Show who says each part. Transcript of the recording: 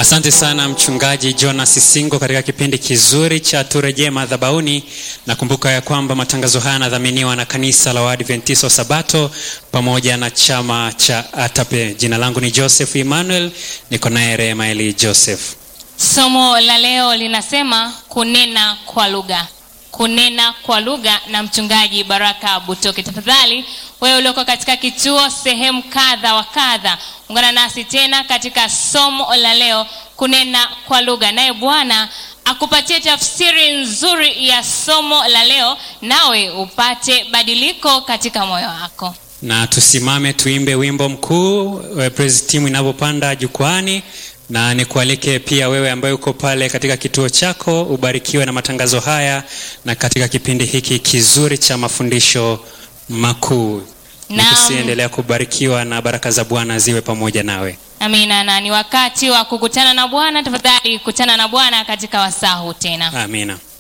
Speaker 1: Asante sana mchungaji Jonas Singo katika kipindi kizuri cha turejee madhabahuni. Nakumbuka ya kwamba matangazo haya yanadhaminiwa na kanisa la Waadventista wa Sabato pamoja na chama cha ATAPE. Jina langu ni Joseph Emmanuel, niko naye Rehema Eli Joseph.
Speaker 2: Somo la leo linasema kunena kwa lugha, kunena kwa lugha na mchungaji Baraka Butoke. Tafadhali wewe ulioko katika kituo sehemu kadha wa kadha, ungana nasi tena katika somo la leo, kunena kwa lugha, naye Bwana akupatie tafsiri nzuri ya somo la leo, nawe upate badiliko katika moyo wako.
Speaker 1: Na tusimame tuimbe wimbo mkuu eh, praise team inapopanda jukwani, na nikualike pia wewe ambaye uko pale katika kituo chako ubarikiwe na matangazo haya na katika kipindi hiki kizuri cha mafundisho makuu.
Speaker 2: Naam.
Speaker 1: Nikusiendelea kubarikiwa na baraka za Bwana ziwe pamoja nawe.
Speaker 2: Amina, na ni wakati wa kukutana na Bwana. Tafadhali kutana na Bwana katika wasaa huu tena.
Speaker 1: Amina.